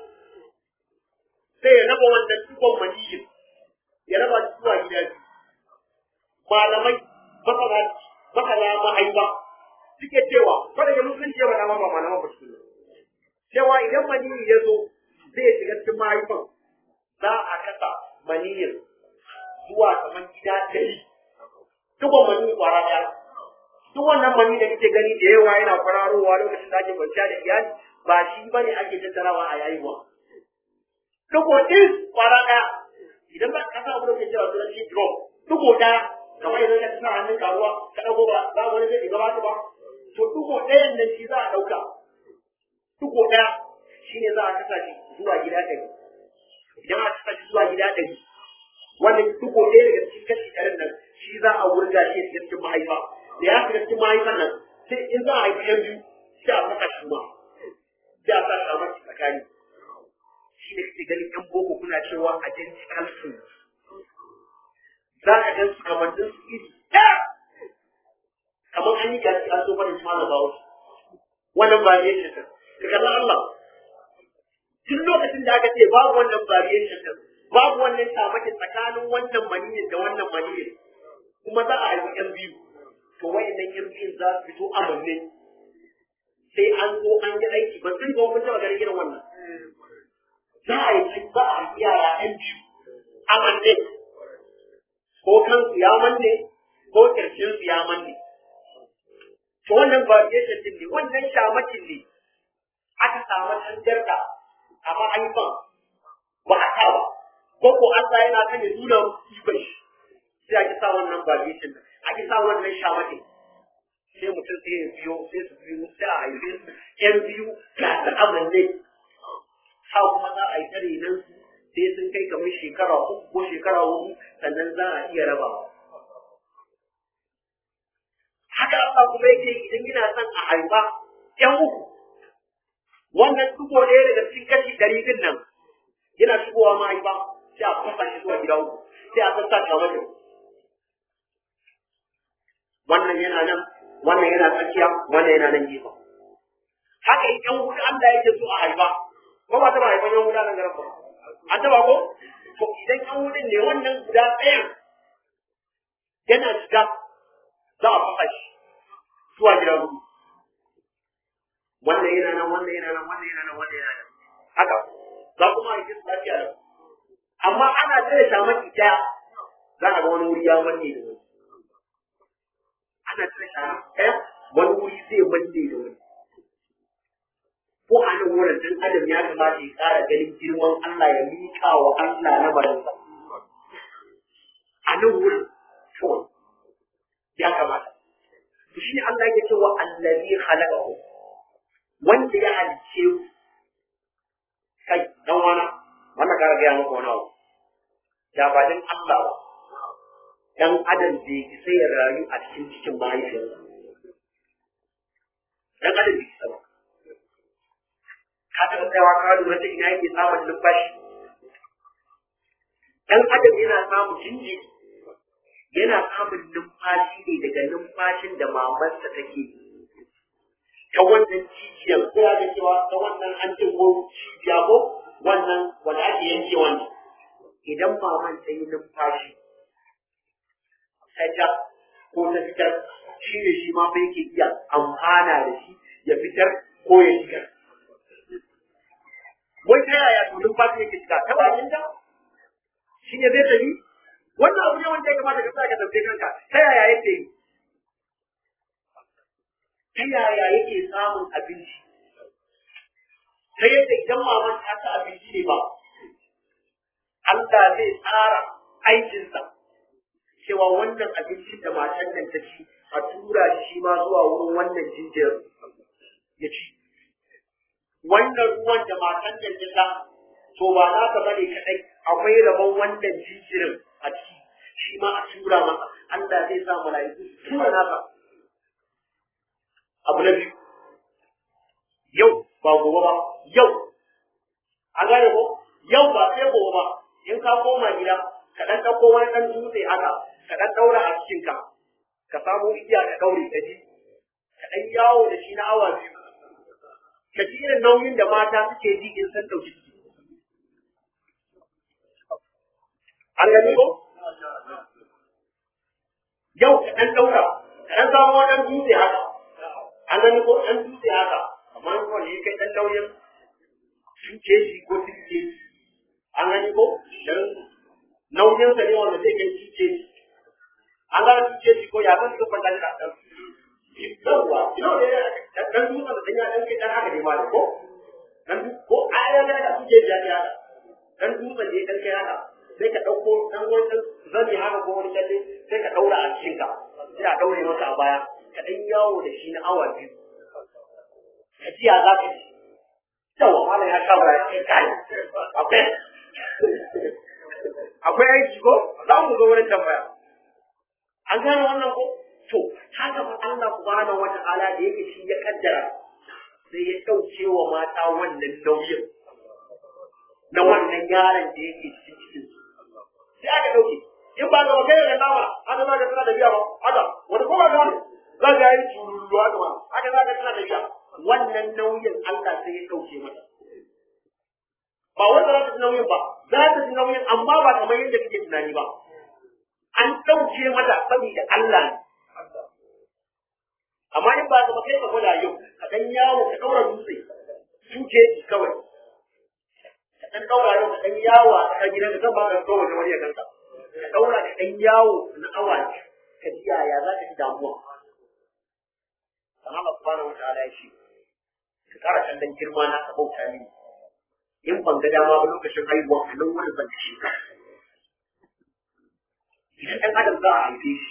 sai ya raba wannan tukon maniyin ya raba shi zuwa gida biyu malamai masana masana mahaifa suke cewa kada ya musulunci ya faɗa ma ba malaman ba su cewa idan maniyi ya zo zai shiga cikin mahaifan za a kasa maniyin zuwa kamar gida ɗari tukon maniyi kwara ɗaya duk wannan mani da kake gani da yawa yana kwararowa lokacin da ake kwanciya da iyali ba shi bane ake tattarawa a yayi ba duko ɗin kwara ɗaya idan ba ka sa abu da ke cewa sunan shi drop duko ɗaya kamar idan ka sa hannun karuwa ka ɗauko ba za wani zai shiga ba ba to duko ɗayan nan shi za a ɗauka duko ɗaya shi ne za a kasa shi zuwa gida ɗari idan aka kasa shi zuwa gida ɗari wannan duko ɗaya daga cikin kashi ɗarin nan shi za a wurga shi a cikin mahaifa da ya shiga cikin mahaifan nan sai in za a haifi yan biyu sai a saka shi ma sai a sa shi a mace tsakani shi ne kake ganin yan boko kuna cewa identical twins za ka gan su kamannin su iri ɗaya kamar an yi gasi an so fara shi malam bawo wannan variation din ka kalla Allah duk lokacin da aka ce babu wannan variation din babu wannan shamaki tsakanin wannan maniyin da wannan maniyin kuma za a haifi yan biyu to wayannan yan biyun za su fito a manne sai an zo an yi aiki ba sun ga mun taɓa ganin irin wannan za a yi za a yi yara ɗan biyu a manne ko kansu ya manne ko ƙarshen su ya manne to wannan variation din ne wannan shamakin ne aka samu tangarda a ma'aifan ba a sa ba ko ko Allah yana kan ya nuna ikon shi sai ake sa wannan variation din ake sa wannan shamakin sai mutum sai ya biyo sai su biyo sai a haife su ƴan biyu ga da amanne ha kuma za a yi tare nan su sai sun kai kamar shekara uku ko shekara hudu sannan za a iya rabawa. Haka Allah kuma yake idan yana son a haifa ƴan uku wannan duko ɗaya daga cikin kashi ɗari din nan yana shigowa mahaifa sai a fasa shi zuwa gida uku sai a sassa ta mata. Wannan yana nan, wannan yana tsakiya, wannan yana nan gefen. Haka in ƴan hudu Allah yake so a haifa, ko ba ta ba haifan yan wuta nan garin ba an taba ko to idan yan wutan ne wannan guda ɗayan yana shiga za a fasa shi zuwa gida hudu wannan yana nan wannan yana nan wannan yana nan wannan yana nan haka za kuma a yi su lafiya da amma ana cire shamaki ɗaya za a ga wani wuri ya manne da wani ana cire shamaki ɗaya wani wuri zai manne da wani ko a nan wurin dan adam ya kamata ya ƙara ganin girman Allah ya miƙa wa Allah na barinsa. A nan wurin kawai ya kamata. To shi Allah yake cewa allazi khalaqahu wanda ya halice ku kai dan wana wannan kara gaya maka wani abu da ba dan Allah ba dan adam bai sai ya rayu a cikin cikin mahaifiyarsa dan adam bai isa ba ka taɓa tsayawa ka lura ta ina yake samun numfashi dan adam yana samun jinjiri yana samun numfashi ne daga numfashin da mamarsa take ta wannan jijiyar ko ya ga cewa ta wannan an ce ko cibiya ko wannan wanda ake yanke wannan idan maman ta yi numfashi ta ja ko ta fitar shi ne shi ma fa yake iya amfana da shi ya fitar ko ya shigar wai ta yaya to numfashi yake shiga ta bakin ta shi ne zai tafi wannan abu ne wanda ya kamata ka sa ka tambaye kanka ta yaya yake yi ta yaya yake samun abinci ta yadda idan maman ta ta abinci ne ba Allah zai tsara aikinsa cewa wannan abincin da matan nan ta ci a tura shi ma zuwa wurin wannan jinjirin ya ci wannan ruwan da matan nan ta sha to ba za ka bane kadai akwai rabon wannan jinjirin a ciki shi ma a tura masa Allah zai sa mala'iku su tura nasa abu na biyu yau ba gobe ba yau an gane ko yau ba sai gobe ba in ka koma gida ka dan dauko wani dan dutse haka ka dan daura a cikin ka ka samu igiya ka daure ka ji ka dan yawo da shi na awa biyu ka ji irin nauyin da mata suke ji in san dauki ciki an gani ko yau ka dan daura ka dan samu wani dan dutse haka an gani ko dan dutse haka amma ko ne kai dan nauyin sun ce shi ko sun ce shi an gani ko dan nauyin sa ne wanda zai kai sun ce shi an gani sun ce shi ko ya san suka fanta da dan yawwa yau ne dan dutsen da ya dan kai dan haka ne ma ko dan ko a ya ga da suke ya ya dan dutsen da ya dan kai haka sai ka ɗauko ɗan wani zani haka ko wani kyalle sai ka ɗaura a cikin ka sai a ɗaure maka a baya ka ɗan yawo da shi na awa biyu ka ji ya za ka ji yawa malam ya kama ya ce kai akwai akwai aiki ko za mu zo wurin tambaya an gane wannan ko to haka fa Allah subhanahu wata'ala da yake shi ya kaddara sai ya ɗauke wa mata wannan nauyin na wannan yaron da yake cikin cikin su sai aka dauke in ba ga kai da nama haka za ka tana da biya ba haka wani ko ba ga wani za ka yi tururu haka ba haka za ka tana da biya wannan nauyin Allah sai ya dauke mata ba wanda za ta ji nauyin ba za ta ji nauyin amma ba kamar yadda kake tunani ba an dauke mata saboda Allah ne amma in ba ka kai ka gwada yau ka dan yawo ka daura dutse suke kawai dan daura yau ka dan yawo a tsakar gidan ka ba ka daura wani ya kanka ka daura da dan yawo na awa ka ji yaya za ka ji damuwa Allah subhanahu wataala ya ce ka kara kallon girma na ka bauta ni in ban ga dama ba lokacin haihuwa a nan wani ban shi ka idan dan adam za a haife shi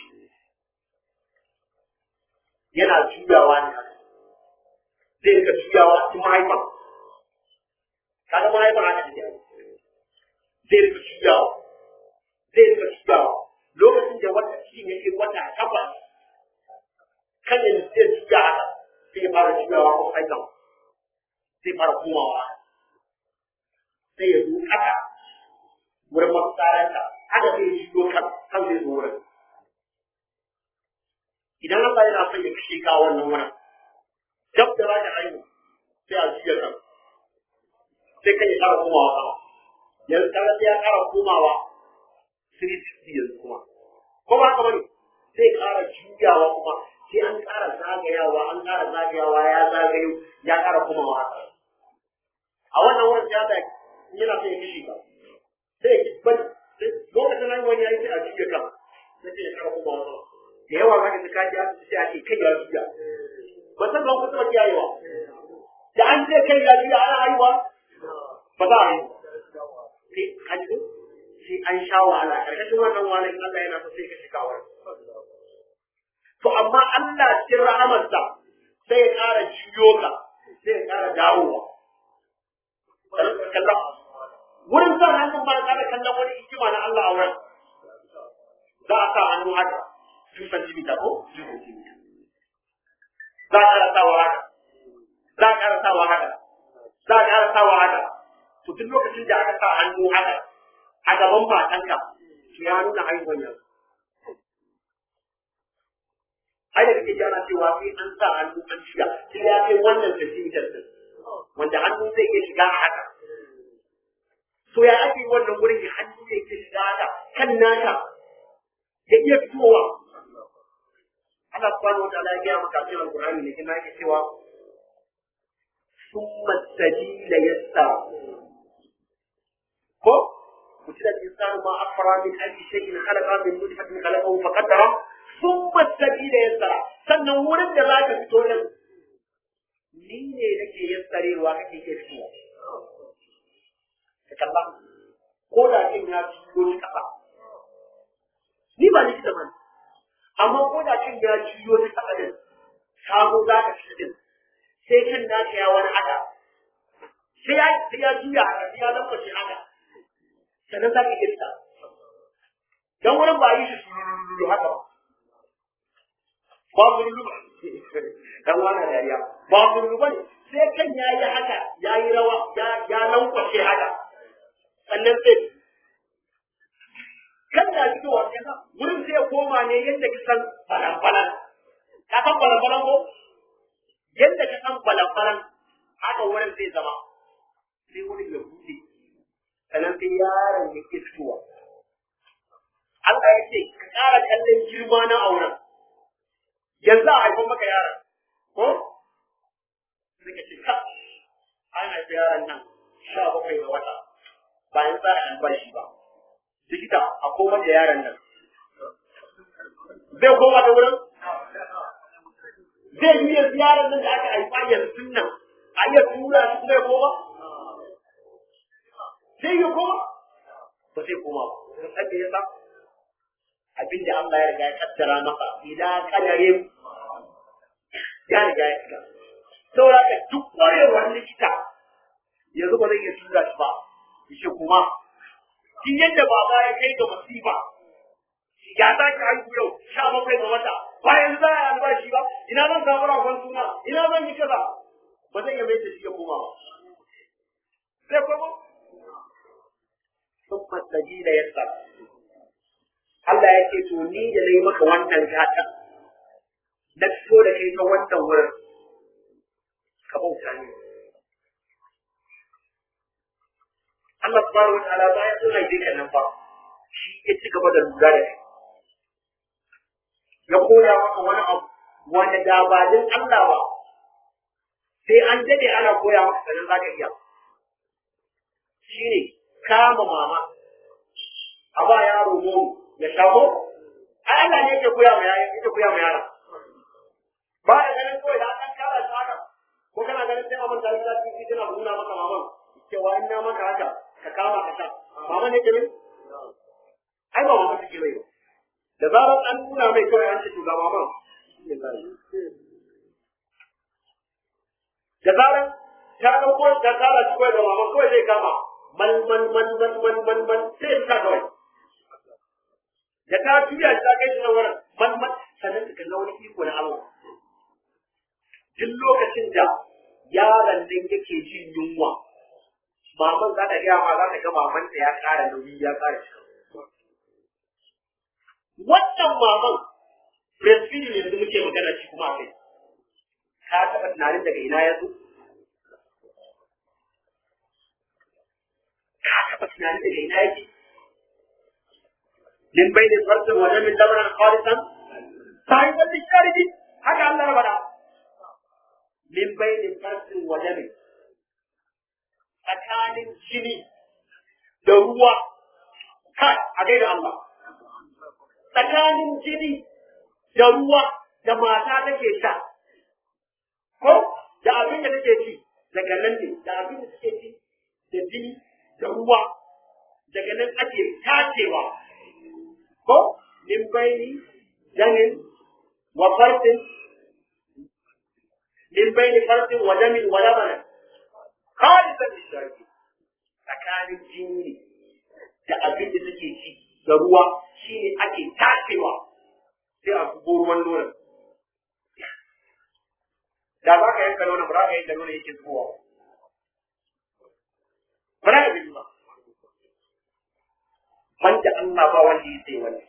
yana juyawa ne zai rika juyawa a cikin mahaifan kaga mahaifar haka take zai rika juyawa zai rika juyawa lokacin da wata cikin yake wata takwas kan yanzu zai juya haka sai ya fara juyawa ko haikan zai fara komawa sai ya zo haka wurin mafitsaranta haka zai juyo kan kan zai zo wurin idan Allah yana son ya kashe ka wannan wurin dab da za ka haihu sai a juya kan sai kan ya ƙara komawa sama yanzu kaga sai ya ƙara komawa 360 yanzu kuma ko ba haka bane sai ƙara juyawa kuma sai an ƙara zagayawa an ƙara zagayawa ya zagayo ya ƙara komawa haka a wannan wurin ya da yana son ya kishi ka sai ya bari lokacin nan wani ya yi sai a juya kan sai ya ƙara komawa sama da yawa za ka ji kaji asibiti sai a ce kai ya juya ba san ban kusa ba kiyayewa da an ce kai ya juya ana haihuwa ba za a yi sai kaji sai an sha wahala karkashin wannan wahalar in Allah yana so sai ka shiga wani to amma Allah cikin rahamarsa sai ya ƙara juyo ka sai ya ƙara dawowa kallon wurin sa hannun ba ƙara kallon wani hikima na Allah a wurin za a sa hannu haka 2 cm ko 2 cm za a ƙara sawa haka za a ƙara sawa haka za a ƙara sawa haka to duk lokacin da aka sa hannu haka a gaban matanka to ya nuna haihuwar yanzu ai da kake jana cewa sai an sa hannu an shiga sai ya kai wannan centimeter din wanda hannu zai iya shiga a haka to ya ake wannan wurin ya hannu zai iya shiga haka kan naka ya iya fitowa Allah subhanahu wa ta'ala ya gaya maka cikin Al-Qur'ani ne kuma yake cewa summa sabila yassara ko kutila al-insanu ma afra min ayyi shay'in khalaqa min nutfatin khalaqahu faqaddara summa sabila yassara sannan wurin da zaka fito nan ni ne nake yassarewa kake ke fitowa ka kalla ko da kin ya fito shi kasa ni ba likita bane amma ko da kin ya ciyo ta kasa din sabo za ka ci din sai kan naka ya wani haka sai ya sai ya juya haka sai ya lambace haka sannan za ka iya fita dan wurin ba yi shi sululu haka ba ba zululu ba dan wani dariya ba zululu ba ne sai kan ya yi haka ya yi rawa ya lankwashe haka sannan sai kan na fitowa wurin sai ya koma ne yadda ka san balan-balan ka san balan-balan ko yadda ka san balan-balan haka wurin zai zama sai wurin ya buɗe sannan sai yaron ya ke fitowa Allah ya ce ka ƙara kallon girma na auren yanzu a haifan maka yaron ko sai ka ce ka an haifi yaron nan sha bakwai ga wata bayan za a albashi ba likita a koma da yaron nan zai koma da wurin zai yi yanzu yaron nan da aka haifa yanzu nan a iya tura shi kuma ya koma zai yi koma ba zai koma ba sun san me yasa abin da Allah ya riga ya kaddara masa idan kadarin ya riga ya shiga saboda ka duk kwarewar likita yanzu ba zai iya tura shi ba yace kuma shi yadda baba ya kai ga masifa ya za ki haihu yau sha bakwai ga wata bayan za a yi albashi ba ina zan samu ragon suna ina zan yi kaza ba zan iya mai da shi ya koma ba sai koma sun masaji da yasa Allah ya ce to ni da nayi maka wannan gata na fito da kai ta wannan wurin ka bauta ni Allah subhanahu wa ta'ala bayan sun haife ka nan fa shi ya ci gaba da lura da kai ya koya maka wani abu wanda da ba din Allah ba sai an dade ana koya maka sanin zaka iya shine kama mama a ba yaro nono ya shago ai Allah ne yake koya ma yaya yake koya ma yara ba da ganin kawai da an kara shi haka ko kana ganin sai amman da Allah ki tana nuna maka maman cewa in na maka haka ka kama ka sha mama ne ke mai ai ba mama take mai ba da zarar an nuna mai kawai an ce to ga mama da zarar ta ɗauko ta kara shi kawai da mama kawai zai kama man man man man man man man sai ya sa kawai da ta tuya shi ta kai shi na wurin man man sannan ka kalla wani iko na Allah duk lokacin da yaron nan yake jin yunwa maman za ta gaya ma za ta ga maman da ya ƙara nauyi ya ƙara shi wannan maman breastfeeding yanzu muke magana shi kuma kai ka taɓa tunanin daga ina ya zo ka taɓa tunanin daga ina yake min bai da farcin wajen min lamarin khalisan sai wanda sharidi haka Allah ya faɗa min bai da farcin wajen tsakanin jini da ruwa kai a gaida Allah tsakanin jini da ruwa da mata take sha ko da abin da take ci daga nan ne da abin da take ci da jini da ruwa daga nan ake tacewa ko min baini jamin wa fartin min baini fartin wa jamin wa labanan khalisan lisharki tsakanin jini da abin da take ci da ruwa shi ne ake tacewa sai a zubo ruwan nonon da za ka yanka nonon ba za ka yanka nonon yake zuwa ba za ka bi ba wanda Allah ba wanda ya sai wani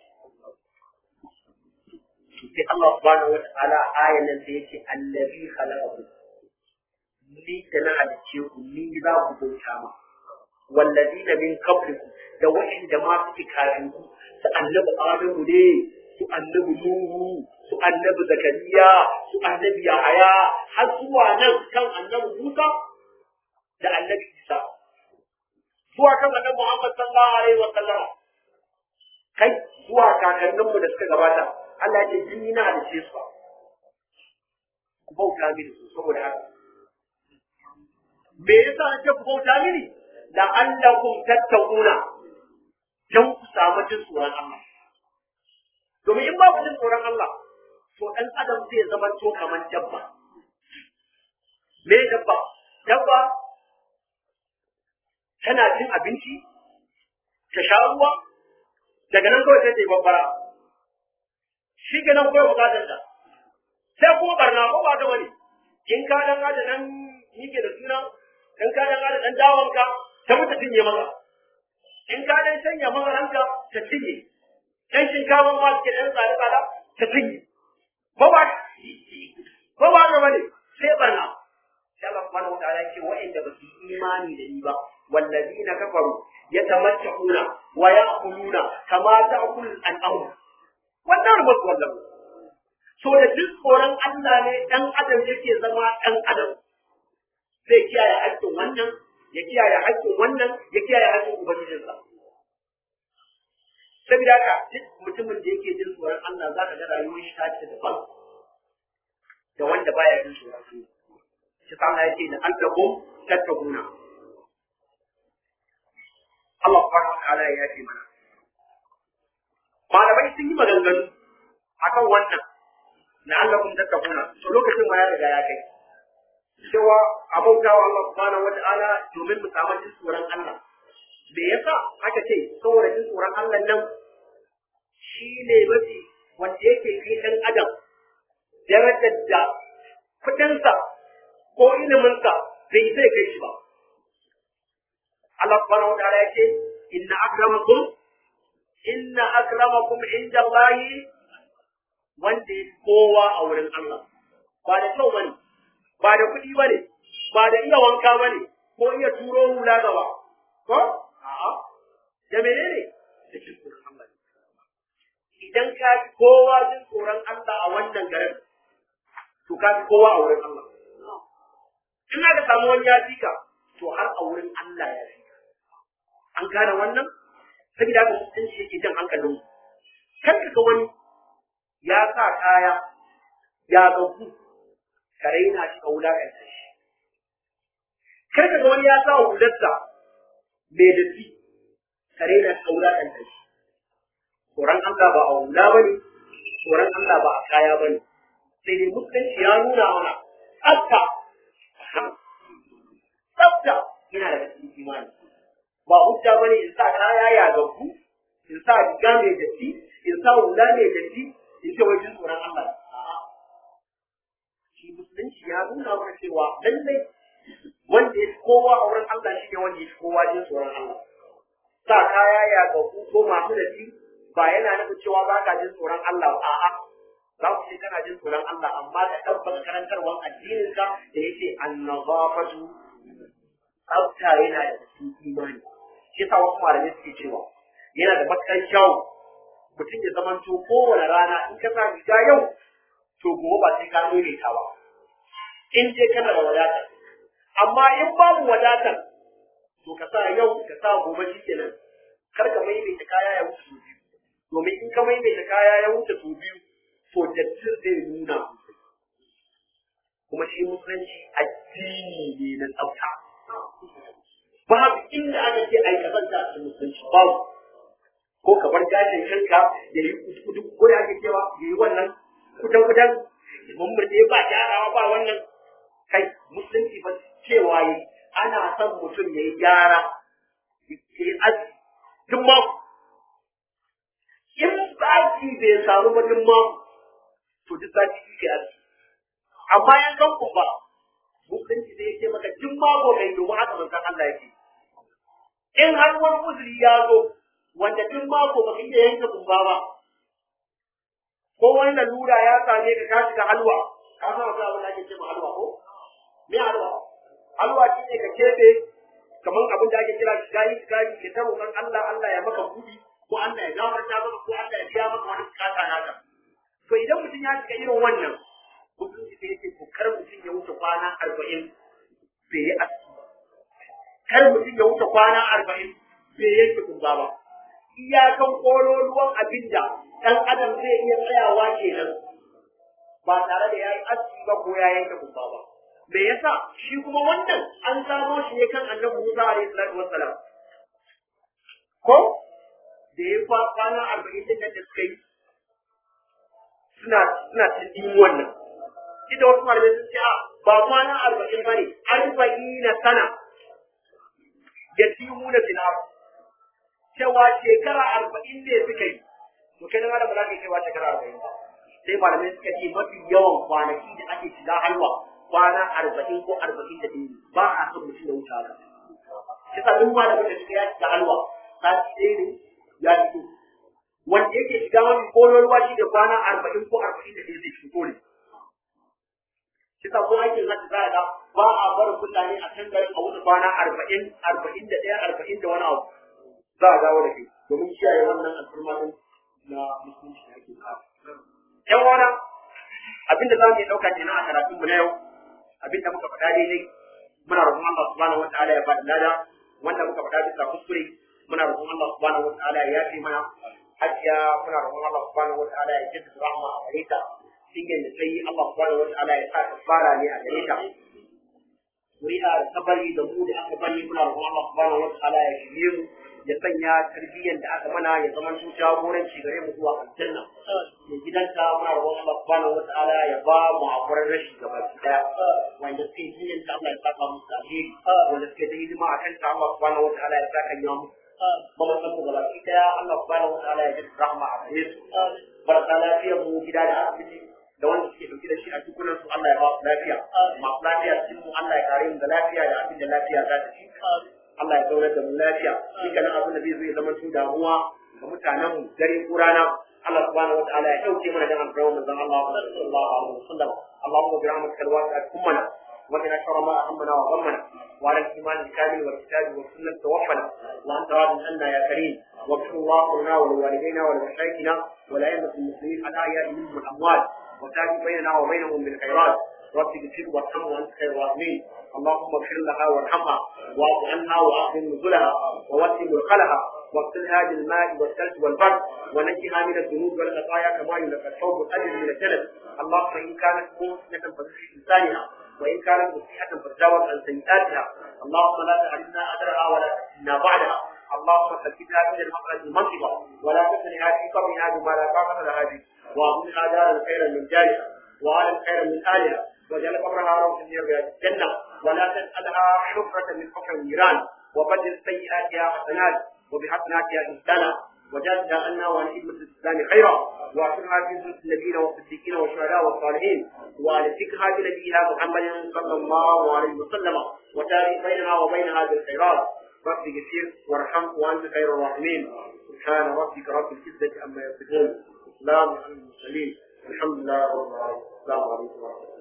sai Allah subhanahu wa ta'ala ayan nan sai yake allazi khalaqakum ni da na halicce ku ni za ku bauta ma wallazina min qablikum da wa'inda ma suke kafin ku su annabi adamu ne su annabi nuhu su annabi zakariya su annabi yahaya har zuwa nan kan annabi musa da annabi isa zuwa kan annabi muhammad sallallahu alaihi wa sallam kai zuwa kakanninmu da suka gabata Allah ya ce jini na halice su ku bauta mini saboda haka me yasa nake ku bauta mini la'allakum tattaquna dan ku samu jin tsoron Allah domin in ba ku jin tsoron Allah to dan adam zai zama to kamar dabba me dabba dabba tana cin abinci ta sha ruwa daga nan kawai sai ta yi babbara shi ke nan kawai bukatar ta sai kuma barna ko ba ta wani in ka dan da nan yake da suna in ka dan da dan dawanka ta mutu cinye maka in ka dan sanya mazaranka ta cinye dan shinkafa ma ke dan tsada tsada ta cinye ko ba ko ba ga wani sai barna sai Allah subhanahu wa ta'ala ce wa'inda ba su imani da ni ba wallazina kafaru yatamatta'una wa ya'kuluna kama ta'kul al-an'am wannan ba wannan so da duk tsoron Allah ne dan adam yake zama dan adam zai kiyaye haƙƙin wannan ya kiyaye haƙƙin wannan ya kiyaye haƙƙin ubangijinsa saboda haka duk mutumin da yake jin tsoron Allah za ka ga rayuwar shi ta ce daban da wanda baya jin tsoron Allah shi sa Allah yake da allakum tattaquna Allah subhanahu wa ta'ala ya yafe mana malamai sun yi maganganu akan wannan na allakum tattaquna to lokacin ma ya riga ya kai cewa abautawa Allah subhanahu wa ta'ala domin mu samu jin tsoron Allah me yasa aka ce saboda jin tsoron Allah nan shi ne mafi wanda yake kai ɗan adam darajar da kuɗinsa ko iliminsa bai zai kai shi ba Allah subhanahu wa ta'ala yake inna akramakum inna akramakum inda Allahi wanda ya kowa a wurin Allah ba da kyau bane ba da kuɗi bane ba da iya wanka bane ko iya turo hula gaba ko a'a da menene da jin tsoron Allah idan ka fi kowa jin tsoron Allah a wannan garin to ka fi kowa a wurin Allah in aka samu wani ya fi ka to har a wurin Allah ya fi ka an gane wannan saboda haka mutunci yake jan hankalin mu kar ka ga wani ya sa kaya ya gabu ka raina shi ka wulakanta shi kar ka ga wani ya sa hularsa mai datti ka raina shi ka wulakanta shi tsoron Allah ba a hula ba ne tsoron Allah ba a kaya ba ne sai dai musulunci ya nuna mana tsafta tsafta yana da cikin imani ba hujja ba ne in sa kaya ya gabu in sa riga mai datti in sa hula mai datti in ce wajen tsoron Allah shi musulunci ya nuna mana cewa lallai wanda ya fi kowa a wurin Allah shi ne wanda ya fi kowa jin tsoron Allah sa kaya ya gabu ko masu datti ba yana nufin cewa ba ka jin tsoron Allah ba a'a za ku ce kana jin tsoron Allah amma ka tabbata karantarwar addinin ka da yake annazafatu tsafta yana da cikin imani shi yasa wasu malamai suke cewa yana da matukar kyau mutum ya zamanto kowane rana in ka sa riga yau to gobe ba sai ka ta ba in dai kana da wadata amma in babu wadatar to ka sa yau ka sa gobe shi kenan kar ka maimaita kaya ya wuce biyu domin in ka maimaita kaya ya wuce sau biyu to dattin zai nuna kuma shi musulunci addini ne na tsafta babu inda aka ce ai kazanta a cikin musulunci babu ko ka bar gashin kanka ya yi kudu ko ya ke cewa ya yi wannan kudan kudan mummurde ba gyarawa ba wannan kai musulunci ba cewa yi ana son mutum ya yi gyara ya yi aji duk mako in sati bai samu ba duk mako to duk sati shi ke aji amma yan kan ku ba musulunci zai ce maka duk mako mai domin haka manzon Allah yake in har wani uzuri ya zo wanda duk mako ba iya yanke kumba ba ko wani lalura ya same ka ka shiga halwa ka san wata abin da ake cewa halwa ko me halwa halwa shi ne ka kebe kamar abin da ake kira shigayi shigayi ke ta roƙon Allah Allah ya maka buɗi ko Allah ya gafarta maka ko Allah ya biya maka wani bukata naka to idan mutum ya shiga irin wannan mutum sai yake to kar mutum ya wuce kwana arba'in bai yi aski ba kar mutum ya wuce kwana arba'in bai yanke kumba ba iyakan kololuwan abin da ɗan adam zai iya tsayawa kenan ba tare da ya yi aski ba ko ya yanke kumba ba me yasa shi kuma wannan an samo shi ne kan annabi Musa alaihi salatu wassalam ko da ya fa kwana arba'in din da suka yi suna suna cikin wannan ita wasu malamai sun ce a ba kwana arba'in ba ne arba'ina sana ya tihu da filar cewa shekara arba'in ne suka yi to kai da malam ba za ka yi cewa shekara arba'in ba sai malamai suka ce mafi yawan kwanaki da ake shiga halwa kwana arba'in ko arba'in da ɗaya ba a son mutum da wuce haka shi sa duk malamin da suka ya shiga halwa sati ɗaya ne ya fito wanda yake shiga mafi kololuwa shi da kwana arba'in ko arba'in da ɗaya zai fito ne shi sa ko aikin haka za a ga ba a barin mutane a can garin a wuce kwana arba'in arba'in da ɗaya arba'in da wani abu za a dawo da shi domin kiyaye wannan al'umma din na musulunci da ake kawo. ‘Yan wana abinda za mu yi ɗauka kenan a karatunmu na yau abinda muka faɗa daidai muna roƙon Allah subhanahu wata'ala ya bada lada wanda muka faɗa bisa kuskure muna roƙon Allah subhanahu wata'ala ya yafe mana hajiya muna roƙon Allah subhanahu wata'ala ya jaddada rahma a gare ta cikin da sai Allah subhanahu wata'ala ya sa kafara ne a gare ta Kuri'a da ta bari da mu da aka bari muna roƙon Allah subhanahu wata'ala ya shirye mu ya sanya tarbiyyar da aka mana ya zama su jagoranci gare mu zuwa aljanna mai gidanta muna roƙon Allah subhanahu wata'ala ya ba mu hakurin rashi gaba daya wanda suke jinyar ta Allah ya saka musu alheri wanda suke ta hidima a kanta Allah subhanahu wata'ala ya saka ya musu kuma san mu gaba daya Allah subhanahu wata'ala ya ji rahma a gare su barka lafiyar mu gida da asibiti da wanda suke dauke da shi a dukkanin su Allah ya ba su lafiya masu lafiya cikin mu Allah ya kare mu da lafiya da abin da lafiya za ta ci Allah ya zaunar da mu lafiya shi kana abin da zai zo ya zama tun damuwa ga mutanen mu dare ko rana Allah subhanahu wataala ya dauke mana dan alƙawarin manzon Allah sallallahu alaihi wasallam Allahumma bi rahmatika alwasi'at kummana wa qina sharra ma ahammana wa ghammana wa ala al-iman al-kamil wal kitab wa sunnah tawaffana wa anta radin anna ya karim واغفر الله لنا ولوالدينا ولمشايخنا ولأئمة المسلمين الأحياء منهم والأموات وتابع بيننا وبينهم بالخيرات رب اغفر وارحم وانت خير الراحمين اللهم اغفر لها وارحمها واعف عنها واعظم نزلها ووسع مدخلها واغسلها بالماء والثلج والبرد ونجها من الذنوب والخطايا كما ينقى الثوب الاجر من الجلد اللهم ان كانت محسنه فزكي لسانها وان كانت مسيئه فتجاوز عن سيئاتها اللهم لا تحرمنا اجرها ولا تفتنا بعدها اللهم ثبتها من المخرج المنطقه ولا تفتنها في قبرها بما لا طاقه لها به واعطها دارا خيرا من جارها وعالم خيرا من اهلها وجعل قبرها روضا من رياض الجنه ولا تسالها حفره من حفر النيران وبدل سيئاتها حسنات وبحسناتها انسانا وجازها عنا وعن خدمة الإسلام خيرا وأعطنا في زلة النبيين والصديقين والشهداء والصالحين وألفكها بنبيها محمد صلى الله عليه وسلم وتاريخ بيننا وبينها بالخيرات رب اغفر وارحم وأنت خير الراحمين سبحان ربك رب العزة عما يصفون السلام على المرسلين الحمد لله رب العالمين السلام عليكم ورحمة الله